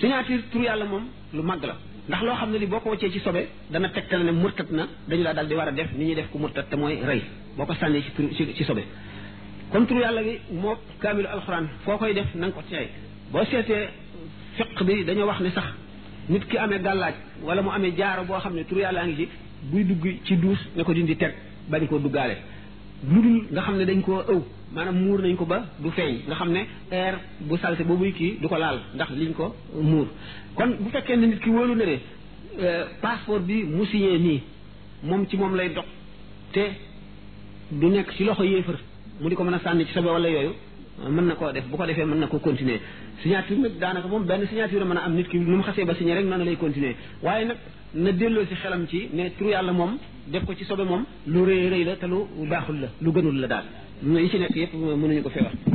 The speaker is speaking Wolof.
signature tur yàlla moom lu màgg la ndax loo xam ne li boo ko wàccee ci sobe dana tegtal ne murtat na dañu laa daal di war a def ni ñuy def ku murtat te mooy rey boo ko sànnee ci tur ci ci sobe kon tur yàlla gi moo kaamilu alxuraan foo koy def na nga ko teey boo seetee fiq bi dañoo wax ne sax nit ki amee gàllaaj wala mu amee jaaro boo xam ne tur yàlla ngi ci buy dugg ci duus ne ko dindi teg bañ koo duggaale lu dul nga xam ne dañ koo ëw maanaam muur nañ ko ba du feeñ nga xam ne air bu salte boobuy kii du ko laal ndax liñ ko muur kon bu fekkee ne nit ki wóolu ne ne passeport bi mu signé nii moom ci moom lay dox te du nekk ci loxo yéefar mu di ko mën a sànni ci sobe wala yooyu mën na koo def bu ko defee mën na koo continuer signature nag daanaka moom benn signature mën a am nit ki nu mu xasee ba signé rek noonu lay continuer waaye nag na delloo ci xelam ci ne tur yàlla moom def ko ci sobe moom lu rëy rëy la te lu baaxul la lu gënul la daal yi ci nekk yëpp mënuñu ko fee wax